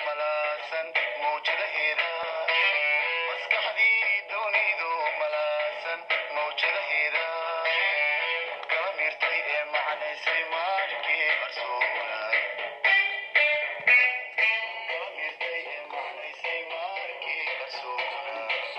malaasan mawjadaheeda maskaxdii dunidu malaasan mawjadaheeda kala miirtay ee macnaysay maalinkii qarsoona kala miirtay ee macnaysay maalinkii qarsoona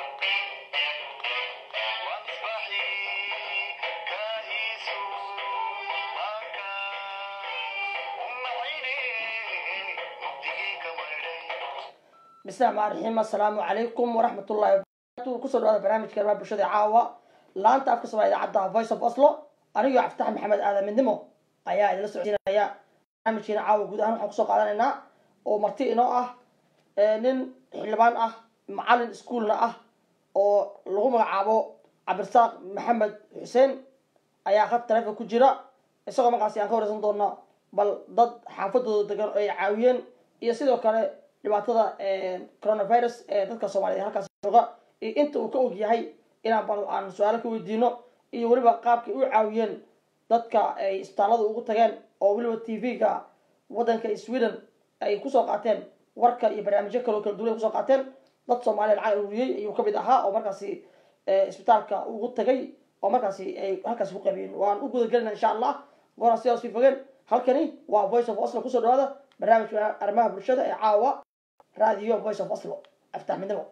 واصبحي كائس معك أم عيني مبدئك وردي bismillahi rxmaan raxiim assalaamu calaykum waraxmatullahi wabarakatu kusoo dhawaada barnaamijka arrimaha bulshada caawa laanta afka soomaa idaacadda voice of oslo anigoo cabditax maxamed aadan midnimo ayaa idinla socodsiinaya barnaamijkeena caawa guud ahaan waxaan kusoo qaadanaynaa oo marti inoo ah nin xildhibaan ah macalin iskuolna ah oo lagu magacaabo cabdirasaaq maxamed xuseen ayaa khad taleefon ku jira isagoo markaasi aan ka wareysan doono bal dad xaafadooda degan oo ay caawiyeen iyo sidoo kale dhibaatada coronavirus ee dadka soomaaliyed halkaas jooga iyo inta uu ka og yahay inaan bal aan su-aalo ka weydiino iyo weliba qaabkay u caawiyeen dadka ay isbitaallada ugu tageen oo weliba t v-ga waddanka sweden ay kusoo qaateen warka iyo barnaamijyo kaloo kala duwan ay kusoo qaateen dad soomaaliya lacag ururiyey ayuu kamid ahaa oo markaasi isbitaalka ugu tagay oo markaasi ay halkaasi ku qabiyeen waan u guda gelina insha allah gooraan sidaas sii fogeen halkani waa voice of oslo kusoo dhawaada barnaamijka arrimaha bulshada ee caawa radio voice of oslo aftax midnimo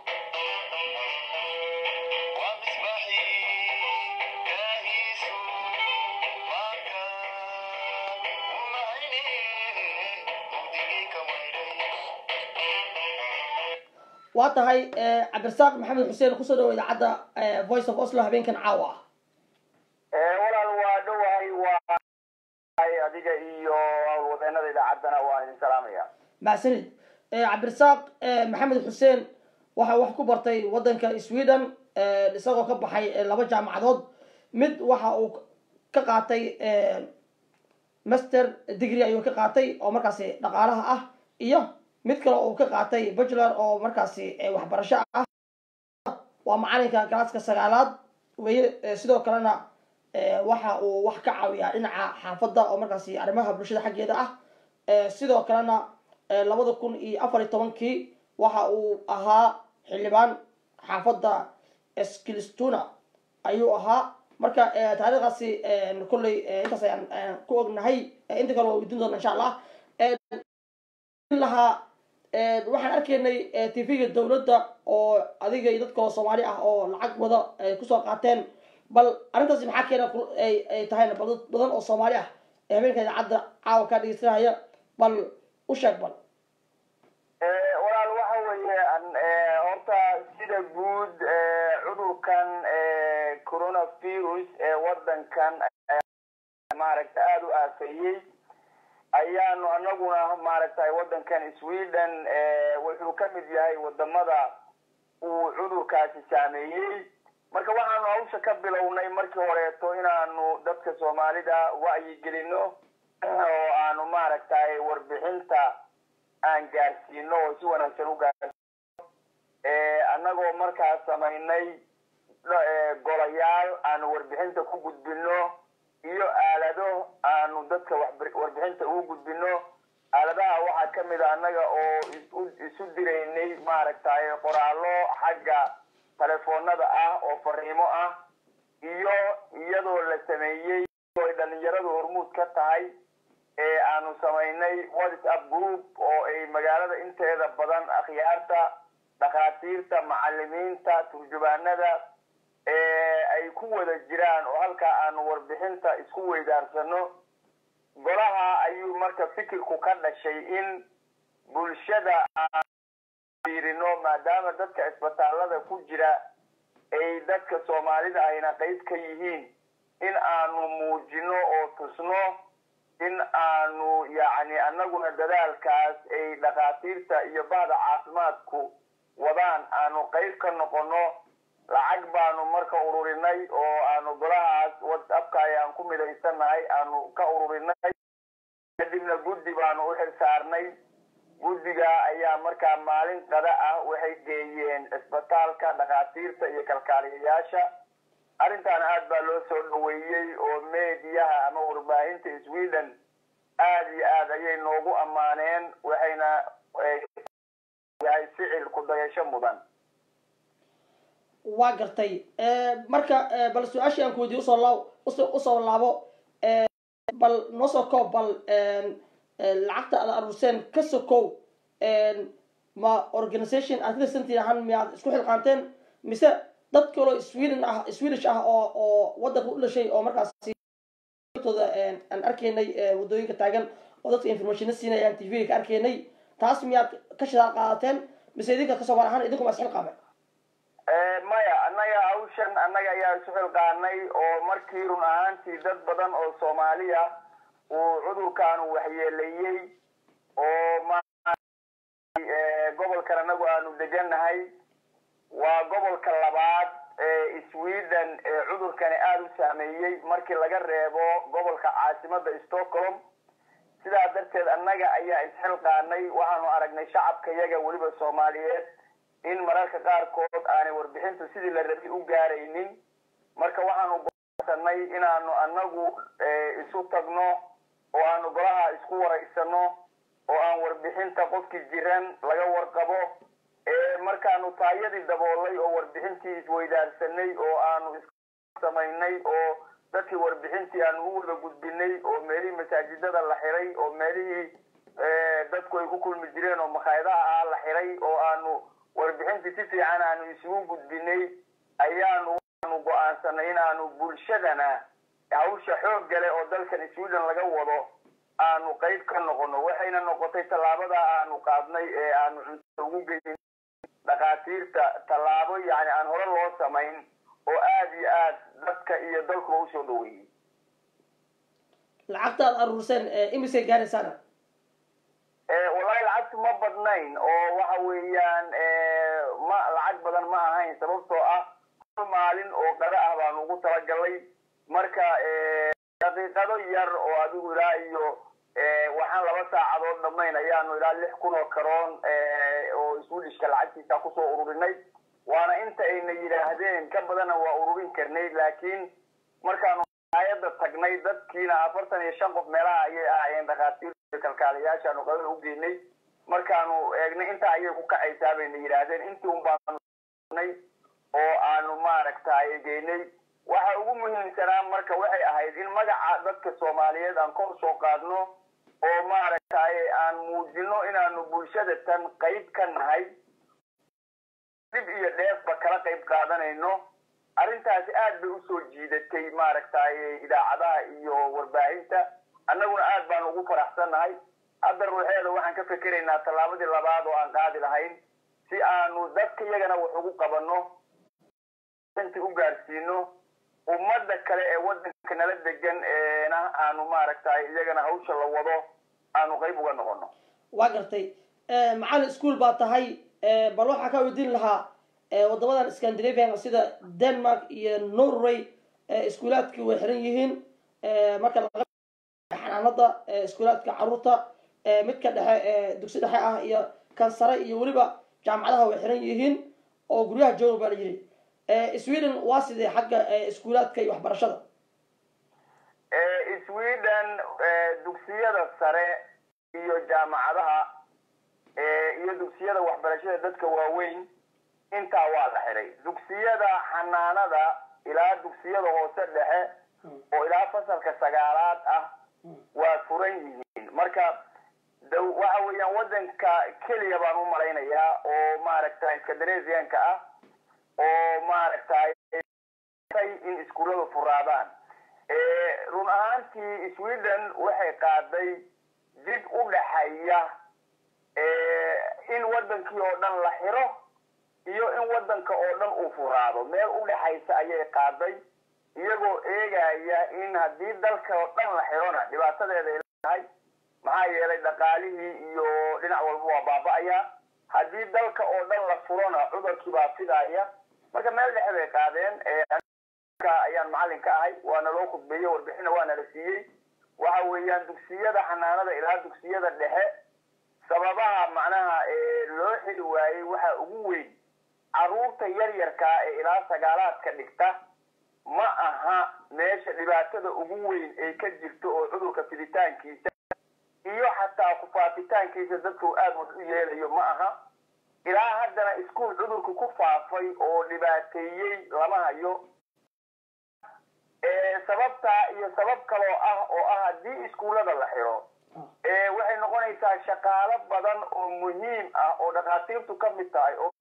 ومصباحي كائس معك أم عيني مبدئك وردي waa tahay cabdirasaaq maxamed xuseen kusoo dhawo idaacadda voice of oslo habeenkan caawa ah walaal waa dhowahay waa adiga iyo howlwadeenada idaacaddana waan idin salaamaya macsanid cabdirasaaq maxamed xuseen waxa wax ku bartay waddanka sweden isagoo ka baxay laba jaamacadood mid waxa uu ka qaatay master degree ayuu ka qaatay oo markaasi dhaqaalaha ah iyo mid kale uu ka qaatay bachelor oo markaasi waxbarasho ah waa macalinka galaaska sagaalaad weye sidoo kalena waxa uu wax ka caawiyaa dhinaca xaafadda oo markaasi arrimaha bulshada xaggeeda ah sidoo kalena labada kun iyo afar iyo tobankii waxa uu ahaa xildhibaan xaafadda skilstuna ayuu ahaa marka taariikhdaasi kolley intaas ayaan ku ognahay inta kale waa weydiin doona insha allah lahaa waxaan arkaynay t v-ga dowladda oo adiga iyo dad kaloo soomaali ah oo lacag wada ay kusoo qaateen bal arrintaasi maxaa keena ay tahayna bal dad badan oo soomaali ah ee habeenka idaacadda caawa kaa dhegeysanaya bal u sheeg bal walaal waxa weeye horta sida guud cudurkan coronavirus ee wadankan maaragta aada u aafeeyey ayaanu anaguna maaragtay wadankan sweden wuxuu ka mid yahay wadamada uu cudurkaasi saameeyey marka waxaanu hawsha ka bilownay markii horeeto inaanu dadka soomaalida wacyigelino oo aanu maaragtay warbixinta aan gaarsiino oo si wanaagsan u gaarsiino annagoo markaas samaynay golayaal aanu warbixinta ku gudbino iyo aalado aanu dadka warbixinta ugu gudbino aaladaha waxaa ka mid a annaga oo isu diraynay maaragtay qoraallo xagga telefoonada ah oo fariimo ah iyo iyadoo la sameeyey oo ay dhalinyaradu hormuud ka tahay ee aanu samaynay whatsapp group oo ay magaalada inteeda badan akhyaarta dhakhaatiirta macalimiinta turjubaanada ay ku wada jiraan oo halkaa aanu warbixinta isku weydaarsano golaha ayuu marka fikirku ka dhashay in bulshada aan fiirino maadaama dadka isbitaallada ku jira ay dadka soomaalida ayna qayb ka yihiin in aanu muujino oo tusno in aanu yacni annaguna dadaalkaas ay dhakhaatiirta iyo bahda caafimaadku wadaan aanu qayb ka noqono lacag baanu marka ururinay oo aanu golahaas whatsappka ayaan ku midaysannahay aanu ka ururinay kadibna guddi baanu u xil saarnay guddiga ayaa markaa maalin qada ah waxay geeyeen isbitaalka dhakhaatiirta iyo kalkaaliyayaasha arrintan aad baa loo soo dhaweeyey oo meediyaha ama warbaahinta sweden aad iyo aad ayay noogu ammaaneen waxayna yahay ficil ku dayasho mudan waa gartay marka bal su-aashii aan ku weydiye usoo laa usoo laabo bal noo soo koob bal lacagta aad aruurseen ka sokow ma organisation aad katirsantiin ahaan miyaad isku xilqaanteen mise dad kaloo sweden ah swedish ah oo oo waddanka u dhashay oo markaasi tooda aan arkaynay waddooyinka taagan oo dadka informationa siinayaan t v ka arkaynay taas miyaad ka shidaal qaadateen mise idinka kasoo mar ahaan idinku ma isxilqaameen maya annaga hawshan annaga ayaa isu xilqaanay oo markii run ahaantii dad badan oo soomaaliya uu cudurkaanu waxyeeleeyey oo gobolkan anagu aanu degannahay waa gobolka labaad ee sweden ee cudurkani aada u saameeyey markii laga reebo gobolka caasimada stockholm sidaa darteed annaga ayaa isxilqaanay waxaanu aragnay shacabka yaga weliba soomaaliyeed in mararka qaarkood aanay warbixintu sidii la rabay u gaaraynin marka waxaanu gosanay inaanu annagu isu tagno oo aanu golaha isku waraysano oo aan warbixinta qofkii jiran laga warqabo markaanu taayadii daboolay oo warbixintii isweydaarsanay oo aanu samaynay oo dadkii warbixintii aanu u wada gudbinay oo meelihii masaajidada la xiray oo meelihii dadku ay ku kulmi jireen oo makhaayadaha ah la xiray oo aanu warbixintii si fiican aanu isugu gudbinay ayaanu waanu go-aansanay inaanu bulshadana hawsha xoog gale oo dalkan sweden laga wado aanu qayb ka noqono waxayna noqotay tallaabada aanu qaadnay ee aanu cuntada ugu geyin dhakhaatiirta tallaabo yani aan hore loo samayn oo aada iyo aad dadka iyo dalkuba usoo dhaweeyey lacagta aad aruurseen imisay gaaraysaana wallahi lacagtu ma badnayn oo waxa weeyaan ma lacag badan ma ahayn sababtoo ah hal maalin oo qada ah baanu ugu talagalay marka daqiiqado yar oo adigu ilaa iyo waxaan laba saacadood dhamayn ayaanu ilaa lix kun oo karoon oo swedishka lacagtiisa kusoo ururinay waana inta ayna yidhaahdeen ka badana waa ururin karnay laakiin markaanu ayada tagnay dadkiina afartan iyo shan qof meelaha ayay ahaayeen dhakhaatiir kalkaalayaashaanu qadada u geynay markaanu eegnay intaa ayay ku kacaysaa bayna yidhaahdeen intii un baanay oo aanu maaragtay geynay waxa ugu muhiimsanaa marka waxay ahayd in magaca dadka soomaaliyeed aan kor soo qaadno oo maaragtay aan muujino inaanu bulshada tan qayb ka nahay dib iyo dheefba kala qayb qaadanayno arrintaasi aad bay usoo jiidatay maaragtay idaacadaha iyo warbaahinta annaguna aad baan ugu faraxsannahay hadda ruuxeeda waxaan ka fekeraynaa tallaabadii labaad oo aan qaadi lahayn si aanu dadka iyagana wax ugu qabanno inti u gaarsiino ummadda kale ee waddanka nala degan eena aanu maaragtay iyagana hawsha la wado aanu qayb uga noqono waa gartay macalin school baa tahay bal waxaa kaa weydiin lahaa wadamadan scandinavian sida denmark iyo norway iskuulaadkii way xiran yihiin marka laga xanaanada iskuulaadka caruurta midka dhexe dugsi dhexe ah iyo kan sare iyo weliba jaamacadaha way xiran yihiin oo guryaha jooga baa la yidhi sweden waa sidee xagga iskuulaadka iyo waxbarashada sweden dugsiyada sare iyo jaamacadaha iyo dugsiyada waxbarashada dadka waaweyn intaa waa la xiray dugsiyada xanaanada ilaa dugsiyada hoose dhexe oo ilaa fasalka sagaalaad ah waa furan yihiin marka waxa weeyaan waddanka keliya baan u malaynayaa oo maaragtay scandinavianka ah oo maaragtay in iskuulladu furaadaan run ahaantii sweden waxay qaaday dib u dhaxaya in waddankii oo dhan la xiro iyo in waddanka oo dhan uu furaado meel u dhexaysa ayay qaaday iyagoo eegaya in haddii dalka oo dhan la xirona dhibaatadeeda ay leedahay maxaa yeelay dhaqaalihii iyo dhinac walba waa baaba'aya haddii dalka oo dhan la furona cudurkii baa fidaya marka meel dhexe bay qaadeen ayaan macallin ka ahay waana loo khudbeeyey warbixina waana la siiyey waxa weeyaan dugsiyada xanaanada ilaa dugsiyada dhexe sababaha macnaha loo xili waayey waxa ugu weyn carruurta yaryarkaa ee ilaa sagaalaadka dhigta ma aha meesha dhibaatada ugu weyn ay ka jirto oo cudurka fiditaankiisa iyo xataa maaragta kufaafitaankiisa dadku aad wax u yeelayo ma aha ilaa haddana iskuol cudurku ku faafay oo dhibaateeyey lama hayo sababtaa iyo sabab kaloo ah oo ah haddii iskuullada la xiro waxay noqonaysaa shaqaalo badan oo muhiim ah oo dhakhaatiirtu ka mid tahay oo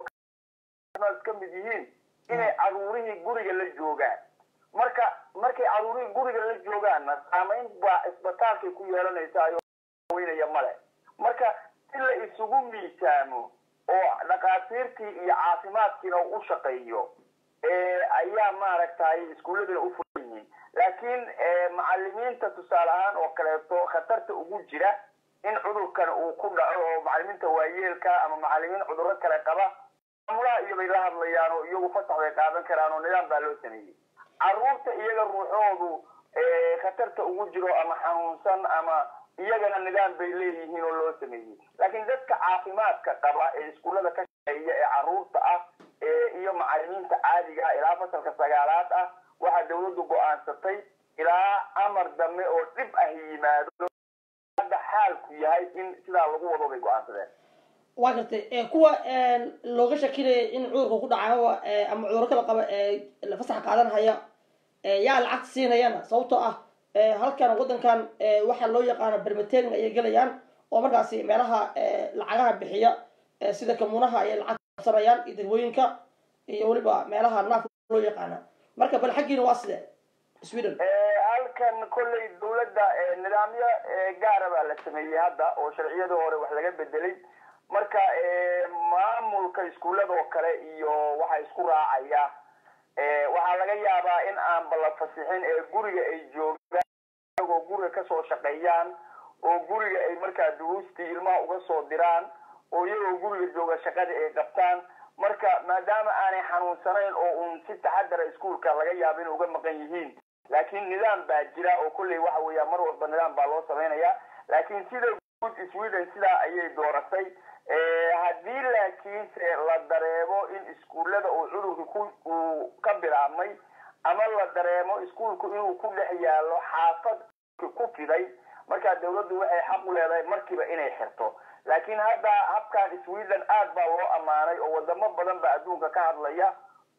ka mid yihiin inay caruurihii guriga la joogaan marka markay caruurihii guriga la joogaanna saamayn baa isbitaalkay ku yeelanaysaa weynaya male marka si la isugu miisaamo oo dhakhaatiirtii iyo caafimaadkiina u shaqeeyo ayaa maaragtay iskuulladina u furan yihiin laakiin macalimiinta tusaale ahaan oo kaleeto khatarta ugu jira in cudurkan uu ku dhaco oo macalimiinta waayeelka ama macalimiin cudurro kale qaba maamulaha iyo bay la hadlayaan oo iyagu fasax bay qaadan karaan oo nidaam baa loo sameeyey caruurta iyaga ruuxoodu khatarta ugu jiro ama xanuunsan ama iyagana nidaam bay leeyihiin oo loo sameeyey laakiin dadka caafimaadka qaba ee iskuullada ka shaqeeya ee caruurta ah iyo macalimiinta caadiga ah ilaa fasalka sagaalaad ah waxaa dawladdu go-aansatay ilaa amar dambe oo dhib ah yimaado hadda xaalku yahay in sidaa lagu wado bay go-aansadeen waa gartay kuwa looga shakinaya in cudurka ku dhacay ama cudurro kala qaba fasax qaadan haya yaa lacag siinayana sababtoo ah halkan waddankan waxaa loo yaqaano bermatering ayay gelayaan oo markaasi meelaha lacagaha bixiya sida kamuunaha ayay lacag sanayaan iyo degmooyinka iyo weliba meelaha naafka loo yaqaana marka bal xaggiina waa sidee sweden halkan kolley dawladda nidaamyo gaara baa la sameeyey hadda oo sharciyadii hore wax laga bedelay marka maamulka iskuullada oo kale iyo waxaa isku raacaya waxaa laga yaabaa in aanba la fasixin ee guriga ay joogaan iyagoo guriga kasoo shaqeeyaan oo guriga ay markaa duruustii ilmaha uga soo diraan oo iyagoo guriga jooga shaqadii ay qabtaan marka maadaama aanay xanuunsanayn oo uun si taxadara iskuolka laga yaabo inay uga maqan yihiin laakiin nidaam baa jira oo kolley waxa weeya mar walba nidaam baa loo samaynaya laakiin sida guud sweden sidaa ayay dooratay haddii laakiinse la dareemo in iskuullada uu cudurka uu ka bilaabmay ama la dareemo iskuolku inuu ku dhex yaallo xaafad ku fiday markaa dawladdu waxay xaq u leedahay markiiba inay xirto laakiin hadda habkan sweden aad baa loo ammaanay oo wadamo badan baa adduunka ka hadlaya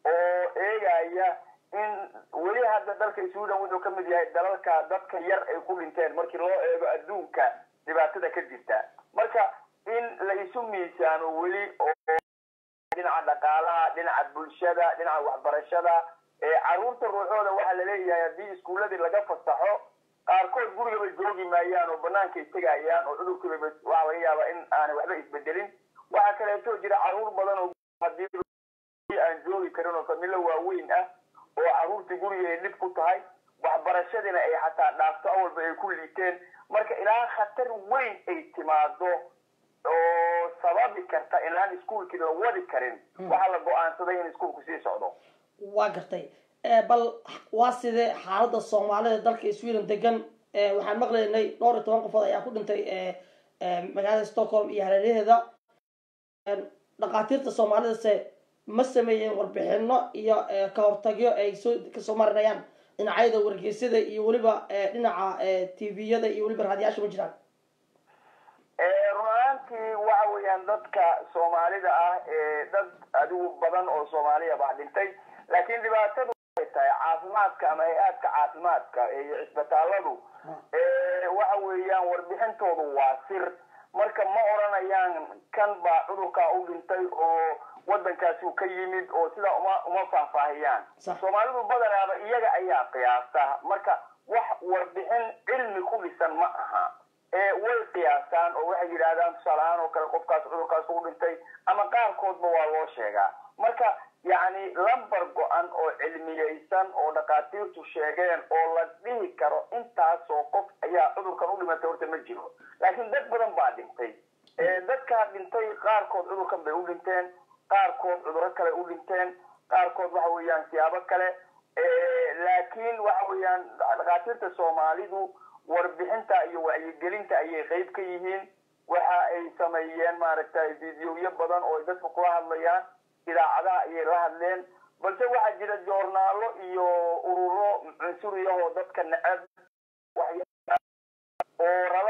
oo eegaya in weli hadda dalka sweden wuxuu ka mid yahay dalalka dadka yar ay ku dhinteen markii loo eego adduunka dhibaatada ka jirta marka in la isu miisaamo weli oo dhinaca dhaqaalaha dhinaca bulshada dhinaca waxbarashada caruurta ruuxooda waxaa laleeyahay haddii iskuulladii laga fasaxo qaarkood gurigaba joogi maayaan oo banaanka tegayaan oo cudurkiiba waxaa laga yaabaa in aanay waxba isbedelin waxaa kaleeto jira caruur badan oo hadii aan joogi karin oo familo waaweyn ah oo caruurtii guriga ay dhib ku tahay waxbarashadiina ay xataa dhaafto awalba ay ku liiteen marka ilaa khatar weyn ay timaado oo sababi karta inaan iskuolkii la wadi karin waxaa la go-aansaday in iskuolku sii socdo waa gartay bal waa sidee xaalada soomaalida dalka sweden degan waxaan maqlaynay dhowr iyo toban qofood ayaa ku dhintay magaalada stockholm iyo hareeraheeda dhakhaatiirta soomaalidase ma sameeyeen warbixino iyo ka hortagyo ay soo kasoo marinayaan dhinacyada wargeysyada iyo weliba dhinaca tviyada iyo weliba raadiyaasha ma jiraan run ahaantii waxa weeyaan dadka soomaalida ah dad adigu badan oo soomaaliya baa dhintay laakiin dhibaatadu ay tahay caafimaadka ama hay-aadka caafimaadka iyo cisbitaaladu waxa weeyaan warbixintoodu waa sir marka ma odranayaan kan baa cudurkaa u dhintay oo waddankaasi ka yimid oo sidaa uma uma faahfaahiyaan soomaalidu badanaaba iyaga ayaa qiyaasta marka wax warbixin cilmi ku dhisan ma aha way qiyaastaan oo waxay yidhaahdaan tusaale ahaan oo kale qofkaas cudurkaas ugu dhintay ama qaarkoodba waa loo sheegaa marka yacni lambar go-an oo cilmiyeysan oo dhakhaatiirtu sheegeen oo la dhihi karo intaasoo qof ayaa cudurkan u dhimatay horta ma jiro laakiin dad badan baa dhintay dadkaa dhintay qaarkood cudurkan bay u dhinteen qaarkood cuduro kale u dhinteen qaarkood waxa weeyaan siyaabo kale laakiin waxa weeyaan dhakhaatiirta soomaalidu warbixinta iyo wacyigelinta ayay qayb ka yihiin waxa ay sameeyeen maaragtay videoyo badan oo ay dadka kula hadlayaan idaacadaha ayay la hadleen balse waxaa jira joornaalo iyo ururo cunsuriyahoo dadka necab oo raba inay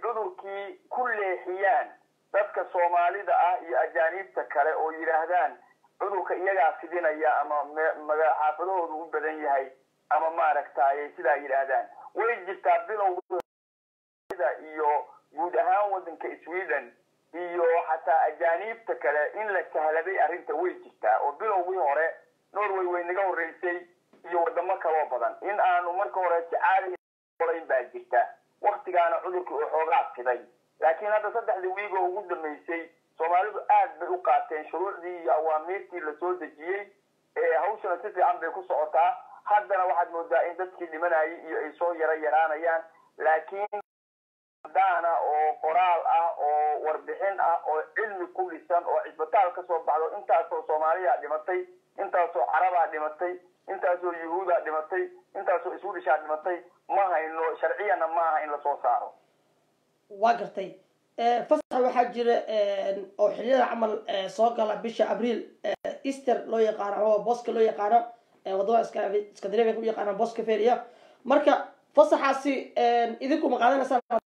cudurkii ku leexiyaan dadka soomaalida ah iyo ajaaniibta kale oo yidhaahdaan cudurka iyagaa fidinaya ama maga xaafadahoodu u badan yahay ama maaragtay sidaa yidhaahdaan way jirtaa bilowda iyo guud ahaan waddanka sweden iyo xataa ajaaniibta kale in la sahladay arrinta way jirtaa oo bilowgii hore norway way naga horreysay iyo wadamo kaloo badan in aanu marka hore si caadi orayn baa jirta waktigaana cudurkii oo xoogaa fiday laakiin hadda saddexdii wiig oo ugu dambeysay soomaalidu aad bay u qaateen shuruucdii iyo awaamiirtii lasoo dejiyey hawshana si fiican bay ku socotaa haddana waxaad moodaa in dadkii dhimanayay iyo ay soo yaro yaraanayaan laakiin daana oo qoraal ah oo warbixin ah oo cilmi ku dhisan oo cisbitaal ka soo baxdo intaasoo soomaaliya dhimatay intaasoo carabaa dhimatay intaasoo yuhuudaa dhimatay intaasoo iswidishaa dhimatay ma hayno sharciyana ma aha in lasoo saaro waa gartay fasax waxaa jira oo xiliyada camal soo gala bisha abriil easter loo yaqaano ama boska loo yaqaano wadamada scandinavia u yaqaano boska feria marka fasaxaasi idinku ma qaadanaysaan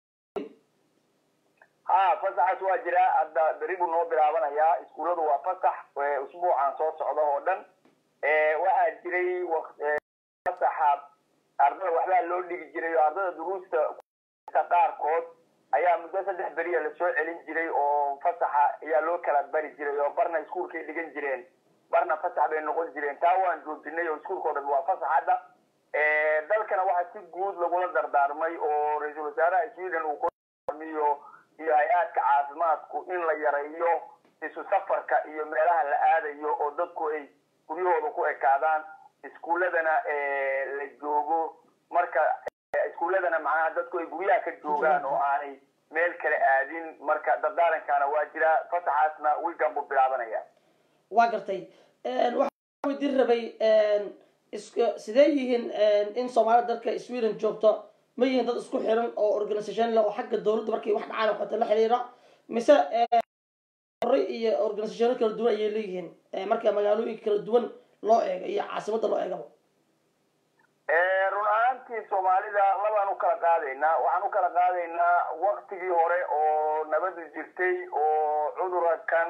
ha fasaxaas waa jiraa hadda beri buu noo bilaabanayaa iskuulladu waa fasax usbuucan soo socda oo dhan waxaa jiray fasaxa ardada waxbaa loo dhigi jiray oo ardada duruusta qaarkood ayaa muddo saddex beriya lasoo celin jiray oo fasaxa ayaa loo kala bari jiray oo barna iskuulkay dhigan jireen barna fasax bay noqon jireen taa waan joojinay oo iskuulka o dhan waa fasax hadda dalkana waxaa si guud lagula dardaarmay oo ra-iisul wasaaraha sweden uu kuamiyo iyo hay-aadka caafimaadku in la yareeyo isu safarka iyo meelaha la aadayo oo dadku ay guryahooda ku ekaadaan iskuulladana la joogo marka iskuulladana macnaha dadku ay guryaha ka joogaan oo aanay meel kale aadin marka dardaarankaana waa jira fasaxaasna wiigan buu bilaabanaya waa gartay waxaa weydiin rabay sidee yihiin in soomaalida dalka sweden joogto ma yihiin dad isku xiran oo organisation le oo xagga dawladda markay wax dhacaan oo kaleto la xiriira mise hore iyo organisationo kala duwan ayay leeyihiin marka magaalooyinka kala duwan loo eego iyo caasimadda loo eegaba run ahaantii soomaalida labaan u kala qaadaynaa waxaan u kala qaadaynaa waktigii hore oo nabadu jirtay oo cudura kan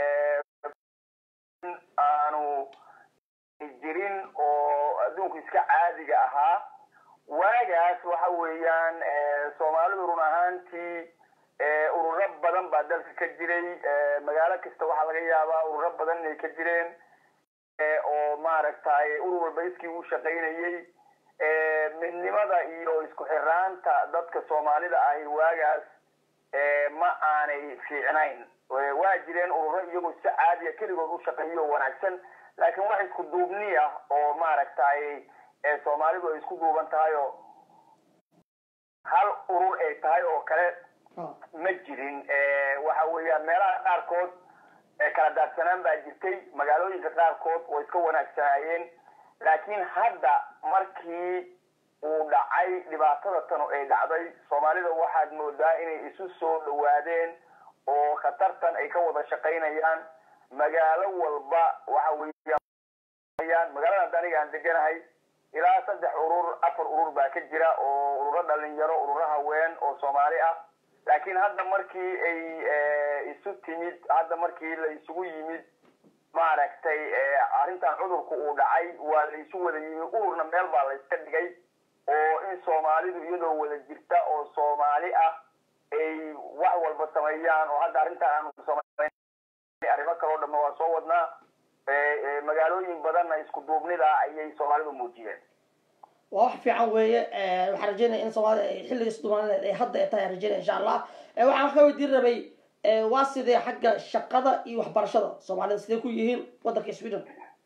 aanu jirin oo adduunku iska caadiga ahaa waagaas waxa weeyaan soomaalidu run ahaantii ururo badan baa dalka ka jiray magaalo kasta waxaa laga yaabaa ururo badan inay ka jireen oo maaragtay urur walba iskii u shaqaynayey midnimada iyo isku xiraanta dadka soomaalida ahi waagaas ma aanay fiicnayn waa jireen ururo iyagoo si caadiya keligood u shaqeeyo wanaagsan laakiin wax isku duubni ah oo maaragtay soomaalidu ay isku duuban tahay oo hal urur ay tahay oo kale ma jirin waxa weeyaan meelaha qaarkood kala daadsanaan baa jirtay magaalooyinka qaarkood way iska wanaagsanaayeen laakiin hadda markii uu dhacay dhibaatada tanu ay dhacday soomaalida waxaad moodaa inay isu soo dhawaadeen oo khatartan ay ka wada shaqaynayaan magaalo walba waxa weeyaan magaalada hadda aniga aan deganahay ilaa saddex urur afar urur baa ka jira oo ururo dhalinyaro ururo haween oo soomaali ah laakiin hadda markii ay isu timid hadda markii la isugu yimid maaragtay arrintan cudurku uu dhacay waa la isu wada yimid ururna meel baa la iska dhigay oo in soomaalidu iyadoo wada jirta oo soomaali ah ay wax walba sameeyaan oo hadda arrintan aanu samayn arrimo kaloo dhamma waa soo wadnaa magaalooyin badanna isku duubnida ayay soomaalidu muujiyeen waa wax fiican weeye waxaan rajeynaya in soomaalida ay xilliga isdumaanadeed ay hadda ay tahay aan rajeynaya insha allah waxaan ka weydiin rabay waa sidee xagga shaqada iyo waxbarashada soomaalida sidee ku yihiin waddanka sweden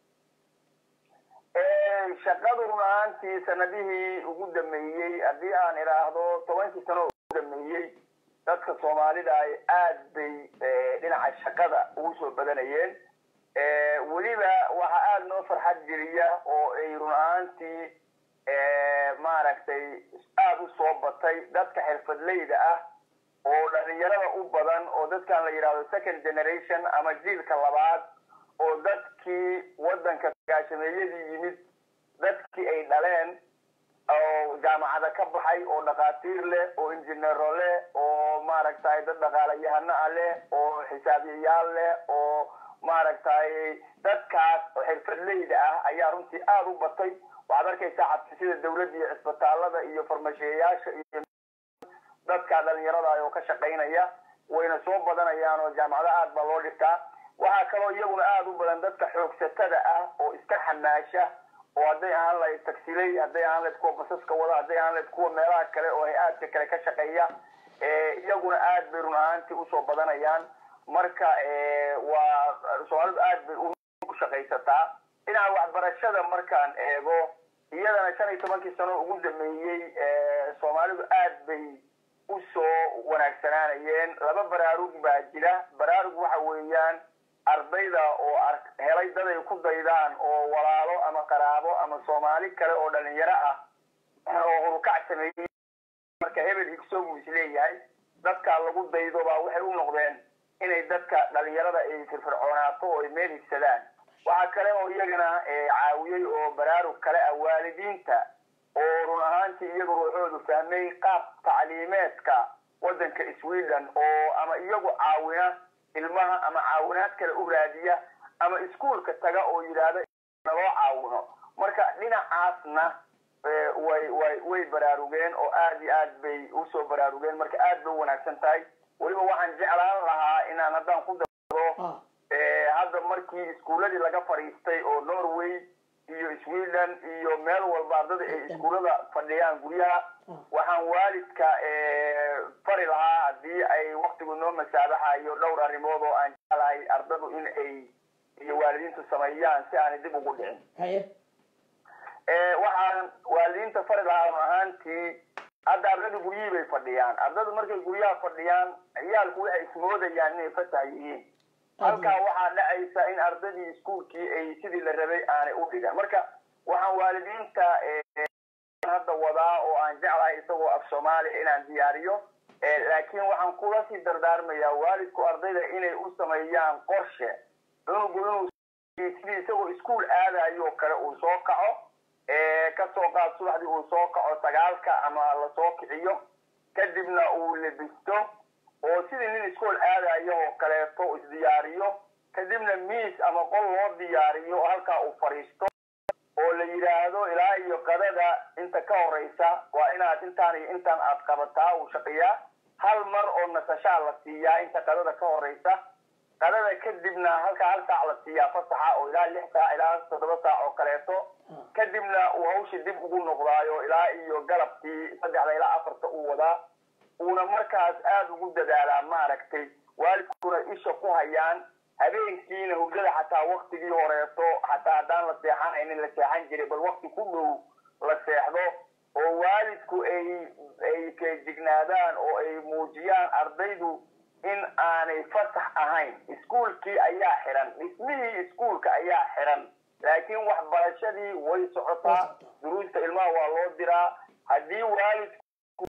shaqadu run ahaantii sanadihii ugu dameeyey haddii aan idhaahdo tobankii sano ugu dameeyey dadka soomaalida ay aad bay dhinaca shaqada ugu soo badanayeen weliba waxa aada noo farxad geliya oo ay run ahaantii maaragtay aada u soo batay dadka xirfadleyda ah oo dhalinyarada u badan oo dadkan la yidhahdo second generation ama jiilka labaad oo dadkii waddanka gaashameeyadii yimid dadkii ay dhaleen oo jaamacada ka baxay oo dhakhaatiir leh oo injineero leh oo maaragtay dad dhaqaalayahano ah leh oo xisaabiyayaal leh oo maaragtay dadkaas oo xirfadleyda ah ayaa runtii aada u batay waxaad arkaysaa xabsisida dawladda iyo cisbitaalada iyo farmashiyayaasha iyo dadka dhalinyarada oo ka shaqaynaya wayna soo badanayaan oo jaamacado aad baa loo dhigtaa waxaa kaloo iyaguna aada u badan dadka xoogsatada ah oo iska xamaasha oo hadday ahaan lahayd tagsiley hadday ahaan lahayd kuwa basaska wada hadday ahaan lahayd kuwa meelaha kale oo hay-aadka kale ka shaqeeya iyaguna aad bay run ahaantii usoo badanayaan marka waa soomaalidu aad bay u shaqaysataa dhinaca waxbarashada markaan eego iyadana shan iyo tobankii sano ugu dameeyey soomaalidu aad bay usoo wanaagsanaanayeen laba baraarug baa jira baraarug waxa weeyaan ardayda oo helay dad ay ku daydaan oo walaalo ama qaraabo ama soomaali kale oo dhalinyaro ah oo hurkac sameeyey marka hebel higsogu is leeyahay dadkaa lagu daydo baa waxay u noqdeen inay dadka dhalinyarada ay firfircoonaato oo ay meel higsadaan waxaa kale oo iyagana caawiyey oo baraarug kale ah waalidiinta oo run ahaantii iyagu ruuxoodu fahmay qaab tacliimeedka waddanka sweden oo ama iyagu caawina ilmaha ama caawinaad kale u raadiya ama iskuolka taga oo yidhaahda naloo caawino marka dhinacaasna way way way baraarugeen oo aad iyo aad bay usoo baraarugeen marka aad bay u wanaagsan tahay weliba waxaan jeclaan lahaa inaan haddaan ku daro hadda markii iskuuladii laga fadhiistay oo norway iyo sweden iyo meel walba ardada ay iskuullada fadhiyaan guryaha waxaan waalidka fari lahaa haddii ay waktigu noo masaabaxayo dhowr arrimood oo aan jeclahay ardadu in ay iyo waalidiintu sameeyaan si aanay dib ugu dhicin haye waxaan waalidiinta fari lahaa run ahaantii hadda ardada guryihii bay fadhiyaan ardadu markay guryaha fadhiyaan ciyaalku waxay ismoodayaan inay fatah yihiin halkaa waxaa dhacaysa in ardadii iskuolkii ay sidii la rabay aanay u dhigan marka waxaan waalidiinta hadda wadaa oo aan jeclahay isagoo af soomaaliya inaan diyaariyo laakiin waxaan kula sii dardaarmayaa waalidku ardayda inay u sameeyaan qorshe cunugu inuu sidii isagoo iskuol aadayo kale uu soo kaco kasoo qaad subaxdii uu soo kaco sagaalka ama lasoo kiciyo kadibna uu lebisto oo sidii nin iskool aadayo oo kaleeto isdiyaariyo kadibna miis ama qol loo diyaariyo oo halkaa uu fadhiisto oo la yidhaahdo ilaa iyo qadada inta ka horeysa waa inaad intaan iyo intaan aad qabataa uu shaqiyaa hal mar oo nasashaa la siiyaa inta qadada ka horeysa qadada kadibna halkaa hal saac la siiyaa fasaxa oo ilaa lix saac ilaa toddoba saac oo kaleeto kadibna uu hawsha dib ugu noqdaayo ilaa iyo galabkii saddexda ilaa afarta uu wadaa uuna markaas aada ugu dadaalaa maaragtay waalidkuna isha ku hayaan habeenkiina hurdada xataa waktigii horeeto xataa haddaan la seexanaynin la seexan jiray bal wakti ku dhow la seexdo oo waalidku ay ay feejignaadaan oo ay muujiyaan ardaydu in aanay fasax ahayn iskuolkii ayaa xiran dhismihii iskuolka ayaa xiran laakiin waxbarashadii way socotaa duruusta ilmaha waa loo diraa haddii waalidku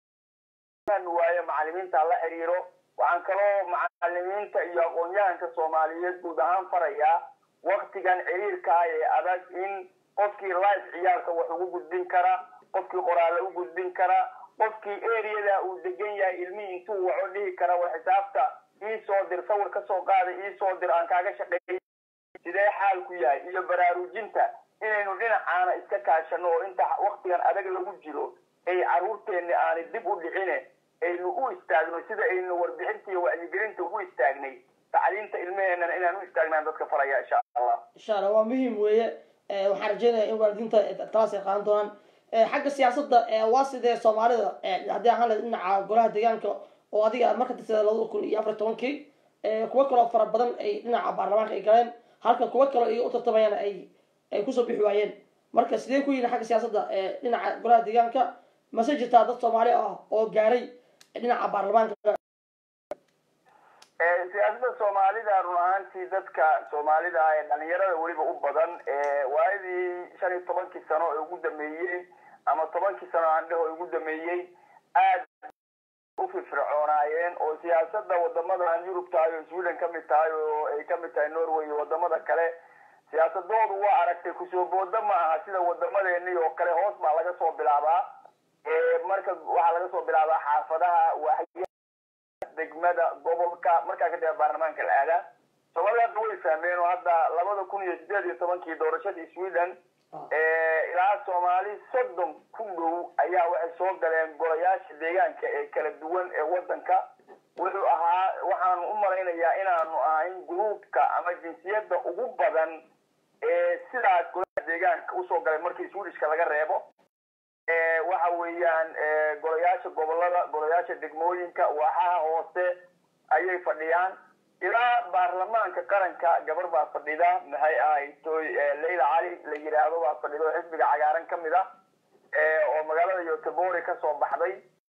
waayo macalimiinta la xiriiro waxaan kaloo macalimiinta iyo aqoon-yahanka soomaaliyeed guud ahaan farayaa waktigan ciriirkaa ee adag in qofkii life ciyaalka wax ugu gudbin kara qofkii qoraale u gudbin kara qofkii areada uu degan yahay ilmihii intuu waco dhihi kara war xisaabta ii soo dir sawir ka soo qaada ii soo dir aan kaaga shaqeeyay sidee xaalku yahay iyo baraarujinta inaynu dhinacaana iska kaashano oo inta waktigan adag lagu jiro ay carruurteenna aanay dib u dhicine aynu u istaagno sida aynu warbixinta iyo wacyigelinta ugu istaagnay tacliinta ilmaheenana inaan u istaagnaan dadka faraya insha allah insha allah waa muhiim weeye waxaan rajeynaya in waalidiinta taas ay qaadan doonaan xagga siyaasadda waa sidee soomaalida haddii ahaan lahayd dhinaca golaha deegaanka oo adiga marka tirtada labada kun iyo afar tobankii kuwo kaloo fara badan ay dhinaca baarlamaanka ay galeen halka kuwo kaloo iga u tartamayaan ay ay kusoo bixi waayeen marka sidee ku yihin xagga siyaasadda dhinaca golaha deegaanka mase jirtaa dad soomaali ah oo gaaray dhinaca baarlamaanka siyaasadda soomaalida run ahaantii dadka soomaalida ee dhalinyarada weliba u badan waayadii shan iyo tobankii sano ee ugu dameeyey ama tobankii sano aan dheho ugu dameeyey aad u firfircoonaayeen oo siyaasadda wadamadan yurub tahay oo sweden ka mid tahay oo ay ka mid tahay norway iyo wadamada kale siyaasadoodu waa aragtay kusoo booda ma aha sida wadamadeeni oo kale hoos baa laga soo bilaabaa marka waxaa laga soo bilaabaa xaafadaha waaxyaha degmada gobolka markaa kadib baarlamaanka la aadaa soomaalida hadda way fahmeen oo hadda labada kun iyo sideed iyo tobankii doorashadii sweden ilaa soomaali soddon ku dhow ayaa waxay soo galeen golayaasha deegaanka ee kala duwan ee wadanka wuxuu ahaa waxaanu u malaynayaa inaanu ahayn gruubka ama jinsiyadda ugu badan ee sidaas golaha deegaanka usoo galay markii swedishka laga reebo waxa weeyaan golayaasha gobolada golayaasha degmooyinka waaxaha hoose ayay fadhiyaan ilaa baarlamaanka qaranka gabar baa fadhida maxay ahayd toy leyla cali la yidhaahdo baa fadhida oo xisbiga cagaaran ka mid ah oo magaalada yotebori kasoo baxday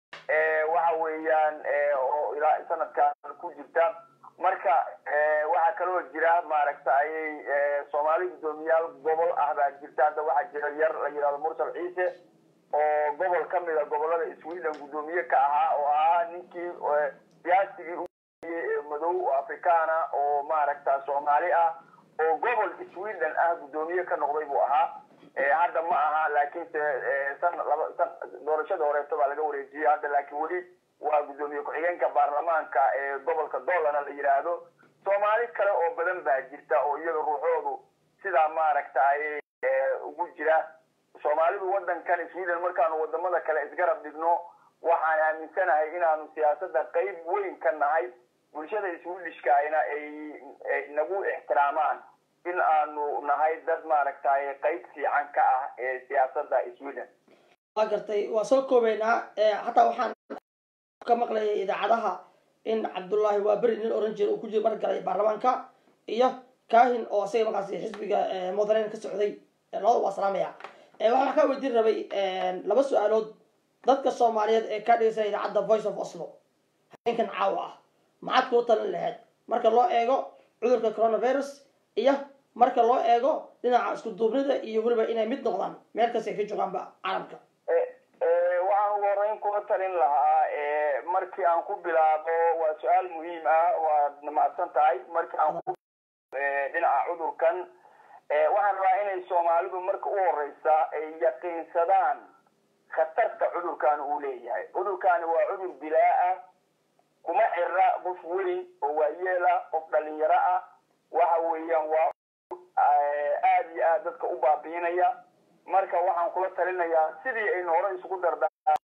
waxa weeyaan oo ilaa sanadkan ku jirta marka waxaa kaloo jira maaragta ayay soomaali guddoomiyaal gobol ah baa jirta hadda waxaa jira yar la yidhahdo mursal ciise oo gobol ka mida gobolada sweden guddoomiye ka ahaa oo ahaa ninkii siyaasigii madow oo afrikaana oo maaragta soomaali ah oo gobol sweden ah guddoomiye ka noqday buu ahaa hadda ma aha laakiinse san laba san doorashada horeeto baa laga wareejiyey hadda laakiin weli waa guddoomiye ku-xigeenka baarlamaanka ee gobolka doolana la yidhaahdo soomaali kale oo badan baa jirta oo iyaga ruuxoodu sidaa maaragta ayay ugu jira soomaalidu wadankan sweden markaanu wadamada kale isgarab dhigno waxaan aaminsanahay inaanu siyaasadda qayb weyn ka nahay bulshada swedishkaayna ay nagu ixtiraamaan in aanu nahay dad maaragtay qayb fiican ka ah ee siyaasadda sweden waa gartay waa soo koobeynaa hataa waxaan ka maqlayay idaacadaha in cabdullaahi waa beri nin oran jira uu ku jira mar galay baarlamaanka iyo kahin oo isaga markaasi xisbiga mudanayn ka socday labada waa salaamaya waxaan wax kaa weydiin rabay laba su-aalood dadka soomaaliyeed ee ka dhegeysanaya idaacadda voice of oslo habeenkan caawa ah maxaad kuu talin lahayd marka loo eego cudurka coronavirus iyo marka loo eego dhinaca isku duubnida iyo weliba inay mid noqdaan meel kasta ay ka joogaanba caalamka waxaan ugu horeyn kula talin lahaa markii aan ku bilaabo waa su-aal muhiim ah waad mahadsan tahay markii aan ku dhinaca cudurkan waxaan rabaa inay soomaalidu marka u horeysa ay yaqiinsadaan khatarta cudurkan uu leeyahay cudurkani waa cudur bilaa ah kuma xira qof weyn oo waayeel ah qof dhalinyaro ah waxa weeyaan waa aada iyo aad dadka u baabiinaya marka waxaan kula talinayaa sidii aynu hore isugu dardaa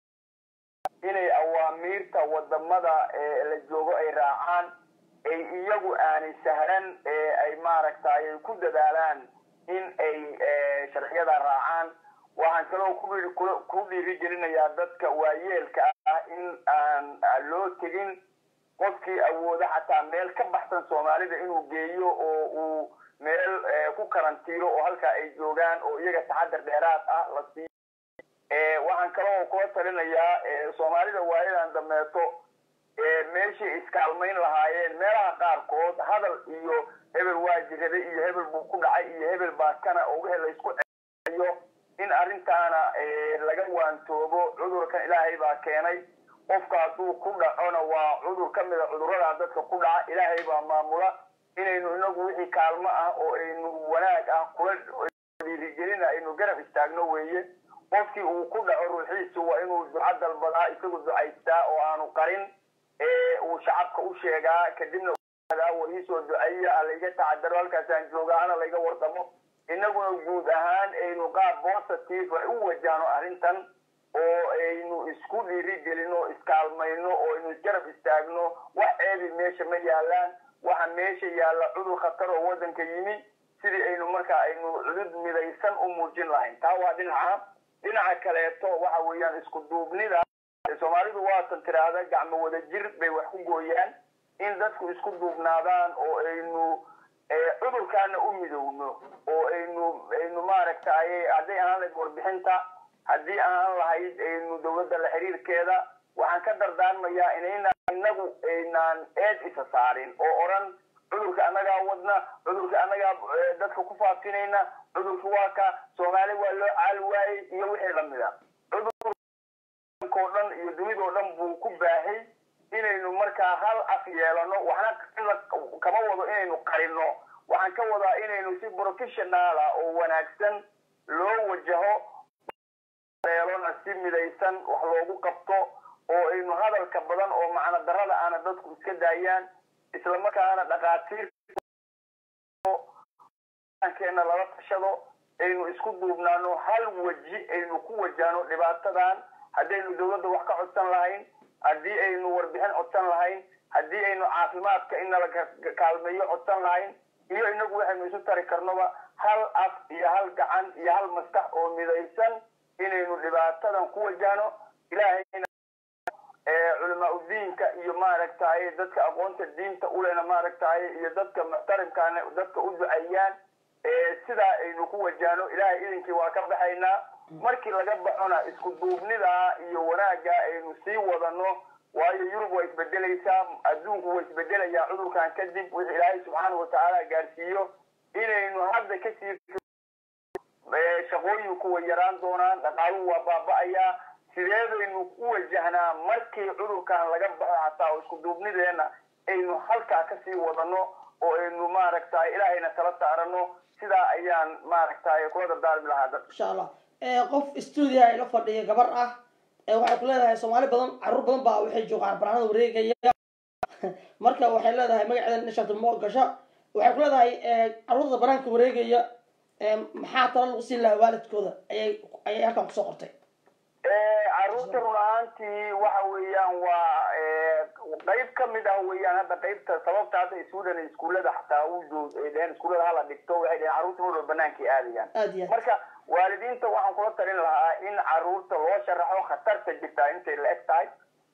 inay awaamiirta wadamada la joogo ay raacaan ay iyagu aanay sahlan ee ay maaragtay ay ku dadaalaan in ay sharciyada raacaan waxaan kaloo ku dhiirigelinayaa dadka waayeelka ah in aan loo tegin qofkii awooda xataa meel ka baxsan soomaalida inuu geeyo oo uu meel ku karantiilo oo halkaa ay joogaan oo iyaga taxadar dheeraad ah la siiyo waxaan kaloo kula talinayaa soomaalida waayadan dameeto meeshii iskaalmayn lahaayeen meelaha qaarkood hadal iyo hebel waa jirada iyo hebel buu ku dhacay iyo hebel baa kana oo wixii laysku ceeyo in arrintaana laga waantoobo cudurkan ilaahay baa keenay qofka hadduu ku dhacona waa cudur ka mida cudurada dadka ku dhaca ilaahay baa maamula inaynu inagu wixii kaalmo ah oo aynu wanaag ah kula dhiirigelina aynu garab istaagno weeye qofkii uu ku dhaco ruuxiisu waa inuu duco dalbadaa isagu ducaystaa oo aanu qarin uu shacabka u sheegaa kadibna war iisoo duceeya layga tacadaro halkaasaan joogaa hana layga wardamo inaguna guud ahaan aynu qaab positive u wajahno arrintan oo aynu isku dhiirigelino iskaalmayno oo aynu isgarab istaagno wax ceebi meesha ma yaalaan waxa meesha yaalla cudur khatar oo waddanka yimi sidii aynu markaa aynu cudud midaysan u muujin lahayn taa waa dhinaca dhinaca kaleeto waxa weeyaan isku duubnida soomaalidu waatan tiraahda gacmo wada jir bay wax ku gooyaan in dadku isku duubnaadaan oo aynu cudurkaana u midowno oo aynu aynu maaragtay hadday ahaan lahayd warbixinta haddii ahaan lahayd aynu dowladda la xiriirkeeda waxaan ka dardaarmayaa inayna inagu aynaan eed isa saarin oo odhan cudurka annagaa wadna cudurka annagaa dadka ku faafinayna cudurka waa ka soomaali waa loo caali waayey iyo wixii lamida cudurko dhan iyo dunidoo dhan buu ku baahay inaynu markaa hal af yeelano waxna kama wado inaynu qarino waxaan ka wadaa inaynu si professional ah oo wanaagsan loo wajaho eelona si midaysan wax loogu qabto oo aynu hadalka badan oo macno darada aana dadku iska daayaan islamarkaana dhakhaatiir keena lala tashado aynu isku duubnaano hal weji aynu ku wajahno dhibaatadan haddaynu dawladda wax ka codsan lahayn haddii aynu warbixin codsan lahayn haddii aynu caafimaadka in nala kaalmeeyo codsan lahayn iyo inagu waxaynu isu tari karnoba hal af iyo hal gacan iyo hal maskax oo midaysan inaynu dhibaatadan ku wajahno ilaahayna culamaa udiinka iyo maaragtaye dadka aqoonta diinta ulena maaragtaye iyo dadka muxtarimkaana dadka u duceeyaan sidaa aynu ku wajahno ilaahay idinkii waa ka baxaynaa markii laga baxona isku duubnidaa iyo wanaagga aynu sii wadano waayo yurub waa isbedelaysaa adduunku waa isbedelayaa cudurkan kadib wixii ilaahay subxaanau watacaala gaarsiiyo inaynu hadda kasii shaqooyinku way yaraan doonaan dhaqaaluhu waa baaba'ayaa sideedaynu u wajahnaa markii cudurkan laga baxo hataa oo isku duubnideena aynu halkaa kasii wadano oo aynu maaragtay ilaahayna tala saarano sidaa ayaan maaragtay kula dardaarmi lahaa dadka insha allah qof stuudia ay la fadhiya gabar ah waxay ku leedahay soomaali badan caruur badan baa waxay joogaan banaanada wareegaya marka waxay leedahay magaceeda nishat mo gasho waxay ku leedahay caruurda banaanka wareegaya maxaa talo lagu siin lahaa waalidkooda ayay ayay halkan kusoo qortay caruurta run ahaantii waxa weeyaan waa qayb kamid ah weeyaan hadda qaybta sababta hadda sweden iskuullada xataa u joog ay dheheen iskuullada hala dhigto waxay dheheen carruurta mar walba banaanka aadayaan aad iyo aad marka waalidiinta waxaan kula talin lahaa in caruurta loo sharaxo khatarta jirtaa intay la eg tahay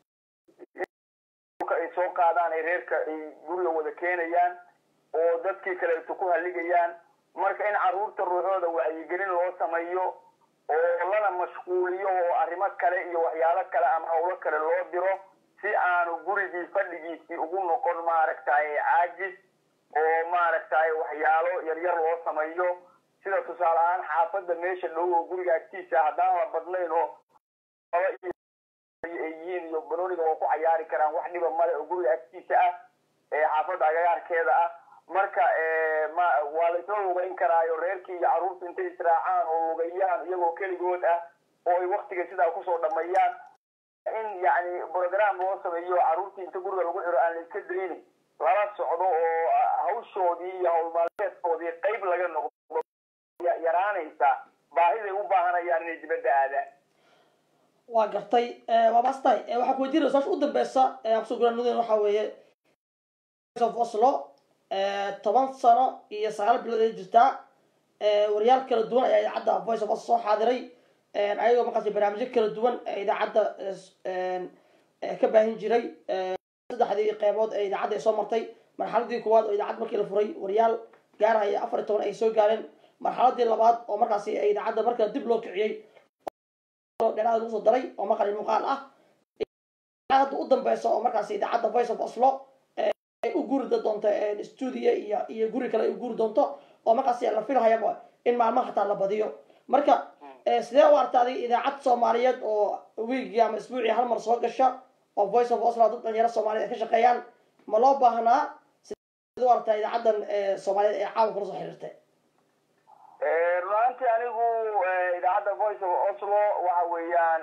ay soo qaadaan ay reerka ay guriga wada keenayaan oo dadkii kaleeto ku haligayaan marka in caruurta ruuxooda wacyigelin loo sameeyo oo lana mashquuliyo oo arrimo kale iyo waxyaalo kale ama hawlo kale loo diro si aanu gurigii fadhigiisii ugu noqon maaragtay caajis oo maaragtay waxyaalo yaryar loo sameeyo sida tusaale ahaan xaafadda meesha dhow oo guriga agtiisa haddaan la badnayn oo ay yihiin iyo banooniga waa ku cayaari karaan wax dhiba male oo guriga agtiisa ah ee xaafadda agagaarkeeda ah marka ma waa la isla lugayn karaayo reerkii iyo carruurta intay israacaan oo lugayaan iyagoo keligood ah oo ay waktiga sidaa kusoo dhameeyaan in yani program loo sameeyo carruurtii inta guriga lagu xiro aan la iska daynin lala socdo oo hawshoodii iyo howlmaalmeedkoodii qayb laga noqdo yaraanaysa baahiday u baahanayaan inay dibadda aadaan waa gartay waa mastahay waxaa ku weydiinaya saasha u dambeysa kusoo guraanudeen waxaa weeye of oslo toban sano iyo sagaal bilood ay jirtaa waryaal kala duwan ayaa idaacadda voice of oslo soo xaadiray ayagoo markaas barnaamijyo kala duwan ee idaacadda ka baahin jiray saddexdii qeybood ee idaacadda ay soo martay marxaladii koowaad oo idaacad markii la furay waryaal gaarhaya afar iyo toban ay soo gaareen marxaladii labaad oo markaasi idaacadda marka dib loo kiciyey dheeraad lagu soo daray oo maqal iyo muuqaal ah hadda u dambeysa oo markaasi idaacadda voice of oslo ay u guri doonto stuudio iyo iyo guri kale ay u guri doonto oo markaasi la filhayaba in maalmaha hataa la badiyo marka sidee u arta adiga idaacad soomaaliyeed oo wiigii ama isbuucii hal mar soo gasha oo voice of oslo dad dhalinyaro soomaaliyeed ay ka shaqeeyaan ma loo baahnaa sidee u artaa idaacaddan soomaaliyeed ee caawa kula soo xiriirtay runaantii anigu idaacadda voice of oslo waxa weeyaan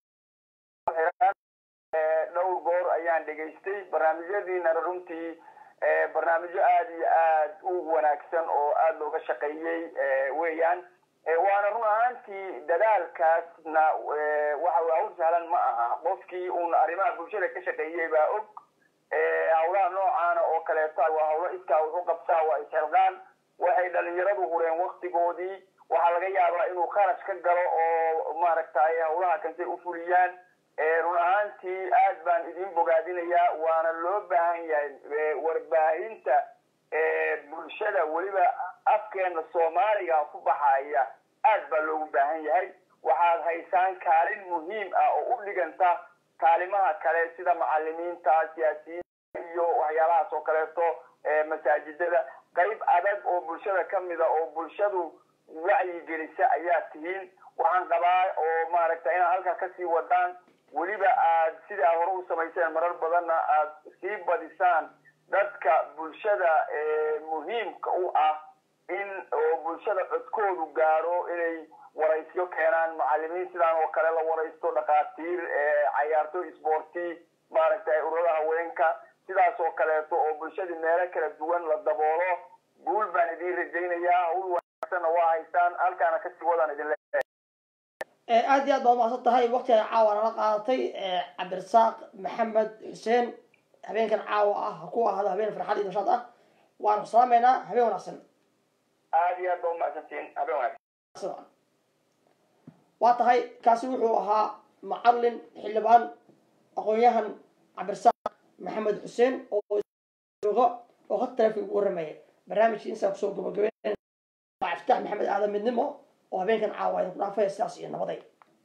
dhowr goor ayaan dhegaystay barnaamijyadiina runtii barnaamijyo aada iyo aad u wanaagsan oo aada looga shaqeeyey weeyaan waana run ahaantii dadaalkaasna waxa hawl sahlan ma aha qofkii uun arrimaha bulshada ka shaqeeyey baa og hawlaha noocaana oo kaleeto waa hawlo iskaa wax u qabtaa waa isxilqaan waxay dhalinyaradu hureen waktigoodii waxaa laga yaabaa inuu kharash ka galo oo maaragtay hawlaha kantay u fuliyaan run ahaantii aad baan idin bogaadinayaa waana loo baahan yahay warbaahinta bulshada weliba afkeena soomaaliga ku baxaya aad baa loogu baahan yahay waxaad haysaan kaalin muhiim ah oo u dhiganta kaalimaha kale sida macalimiinta siyaasiyiinta iyo waxyaalahaas oo kaleeto masaajidada qayb adag oo bulshada kamida oo bulshadu wacyigelisa ayaa tihiin waxaan qabaa oo maaragta inaad halkaa kasii wadaan weliba aad sidaa hore u samayseen marar badanna aad sii badisaan dadka bulshada muhiimka u ah in oo bulshada codkoodu gaaro inay waraysyo keenaan macalimiin sidaan oo kale la waraysto dhakhaatiir cayaarto isboorti maaragtay ururada haweenka sidaas oo kaleeto oo bulshadii meelo kala duwan la daboolo guul baan idiin rajaynayaa hawl wanaagsanna waa haystaan halkaana kasii wadaan idin leeyahay aad iyo aad baad umaqsan tahay waktigaada caawa nala qaadatay cabdirasaaq maxamed xuseen habeenkan caawa ah ha ku ahaado habeen farxad iyo nashaad ah waanu ku salaameynaa habeen wanaagsan aad iyo aad baa umahadsantihiin habeen wanaagsan waa tahay kaasi wuxuu ahaa macalin xildhibaan aqoon-yahan cabdirasaaq maxamed xuseen oo jooga oo had taleefon ugu warramaya barnaamijkii insaa kusoo gabagabeyn iftaax maxamed aadan midnimo oo habeenkan caawa idinku dhaafaya sidaas iyo nabaday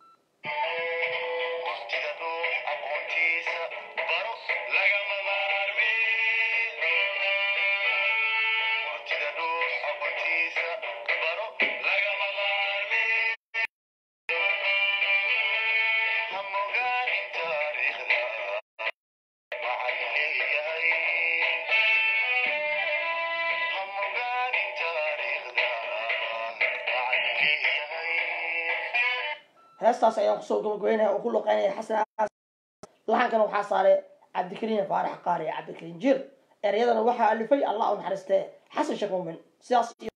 waqtiga dhuux aqoontiisa baro lagama maarmin waqtiga dhuux aqoontiisa baro lagama maarmin ha mogaanin taariikhda waxaan leeyahay ha mogaanin taariikhda waxaan leeyahay heestaas ayaan kusoo gabagabeynaya oo ku luqeynaya xasan aas laxankana waxaa saaray cabdikariin faarax qaari cabdikariin jiir ereyadana waxaa alifay allah u naxariistee xasan sheekh muumin sidaas iyo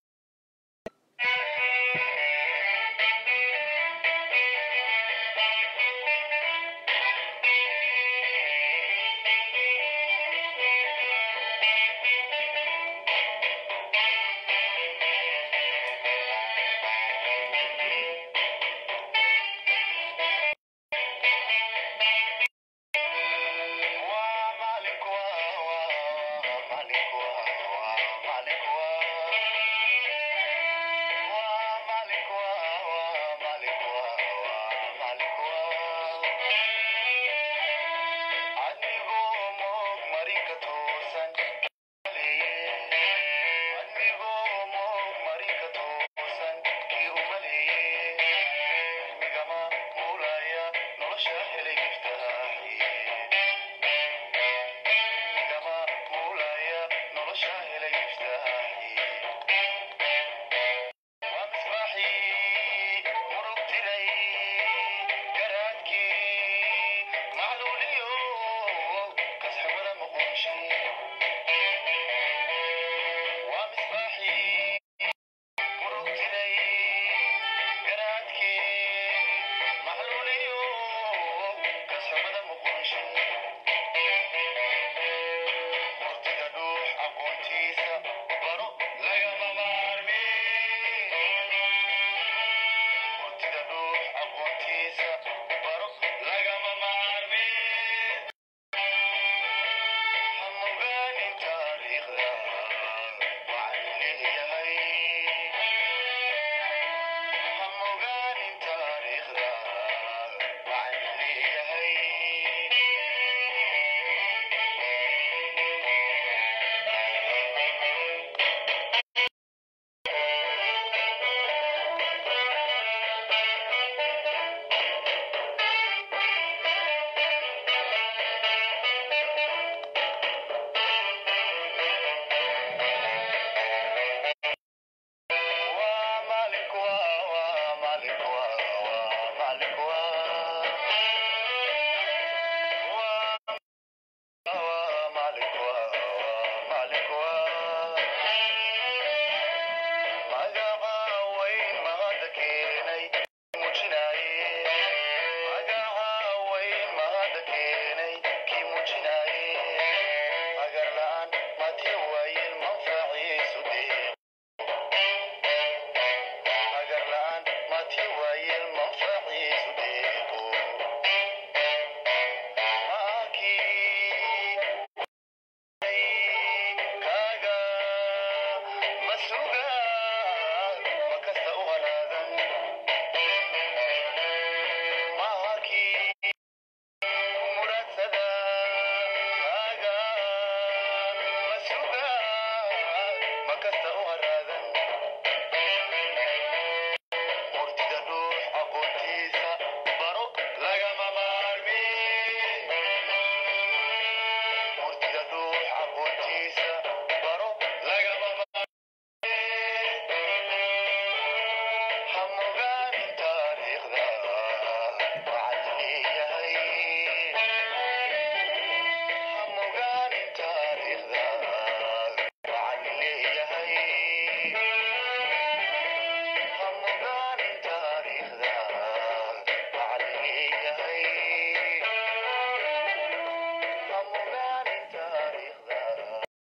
Murtida dhuux aqoontiisa